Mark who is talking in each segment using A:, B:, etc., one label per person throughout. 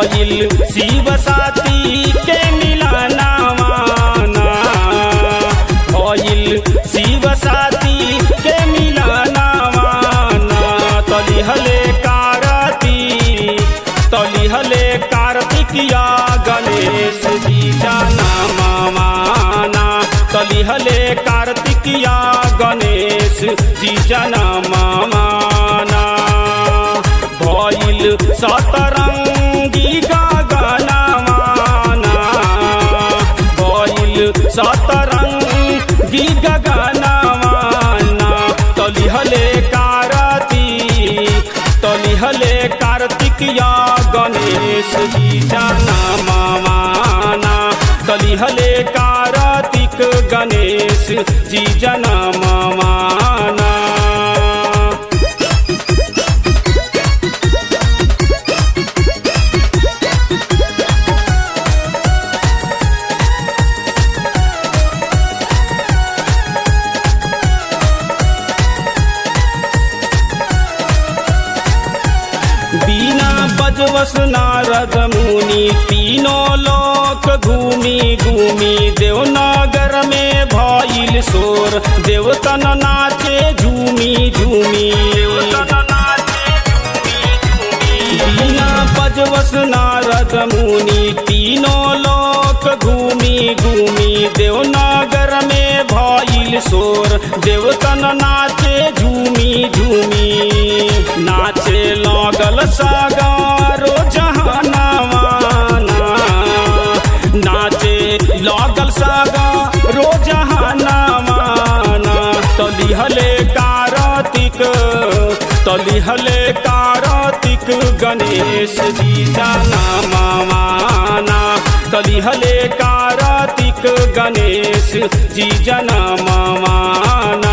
A: भइल शिव साथी के मिलनवाना भइल शिव साथी के मिलनवाना तलिहले कारती तलिहले कार्तिकिया गणेश जी जाना मामाना तलिहले कार्तिकिया गणेश जी जाना मामाना भइल सतरंगी गगनवाना भइल सतरंगी गगनवाना तलिहले कारती तलिहले कार्तिकिया गणेश जी जाना मामाना तलिहले कार्तिक गणेश जी जना मामाना बिना बजवस नारद मुनि तीनों लोक घूमी घूमी देवनगर में भइल शोर देवतन नाचे झूमी झूमी बिना बजवस नारद मुनि तीनों लोक घूमी घूमी देवनगर में भइल शोर देवतन नाचे झूमी झूमी नाचे लगल सगारो जहानवाना नाचे लगल सगारो जहानवाना तलिहले कार्तिक तलिहले कार्तिक गणेश जी जाना मामाना तलिहले कार्तिक गणेश जी जना मामाना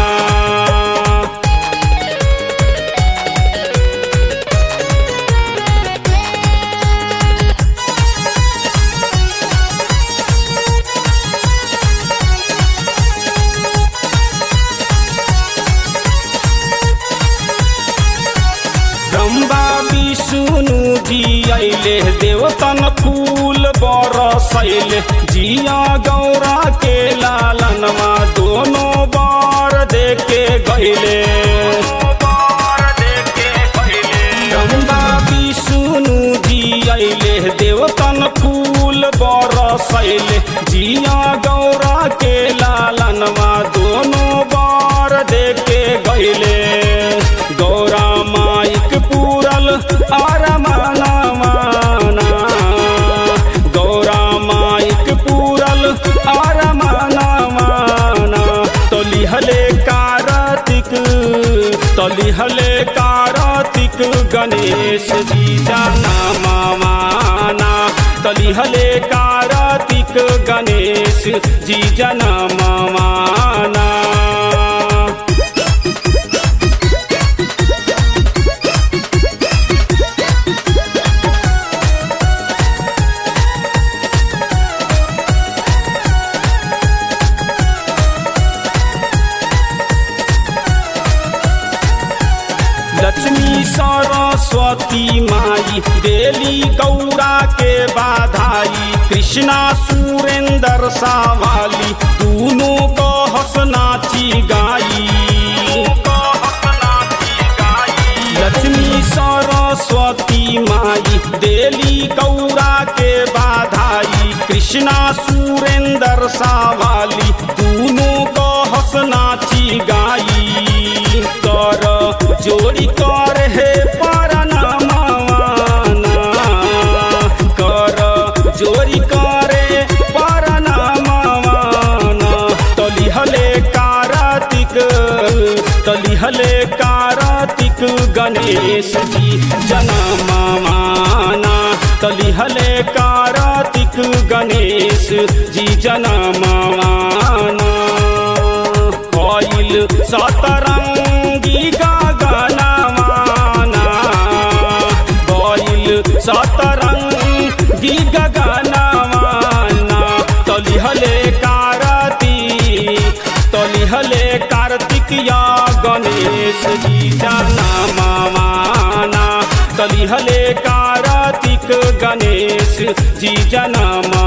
A: ब्रह्मा विष्णु जी अले देवतन फूल बरसैले जिया गौरा के लालनमा दोनों बार देके गैले ब्रह्मा विष्णु जी अले देवतन फूल बरसैले जिया गौरा के लालनमा दोनों बार देके गैले गौरा माइक पूरल आरमाना गौरा माइक पूरल आरमाना तलिहले कार्तिक तलिहले कार्तिक गणेश जी जाना मामाना तलिहले कार्तिक गणेश जी जना मामाना लक्ष्मी सरस्वती माई देली गौरा के बाधाई कृष्णा सुरेंद्र सावाली दोनों को हंसनाची गाई लक्ष्मी सरस्वती माई देली गौरा के बाधाई कृष्णा सुरेंद्र सावाली दोनों को हंसनाची गाई कर जोड़ी कर हे परनामाना कर जोड़ी करे परनामाना तलिहले कार्तिक तलिहले कार्तिक गणेश जी जना मामाना तलिहले कार्तिक गणेश जी जना मामाना भइल सतरंगी गगनवाना भइल सतरंगी गगनवाना तलिहले कारती तलिहले कार्तिकिया गणेश जी जाना मामाना तलिहले कार्तिक कार्तिक गणेश जी जनम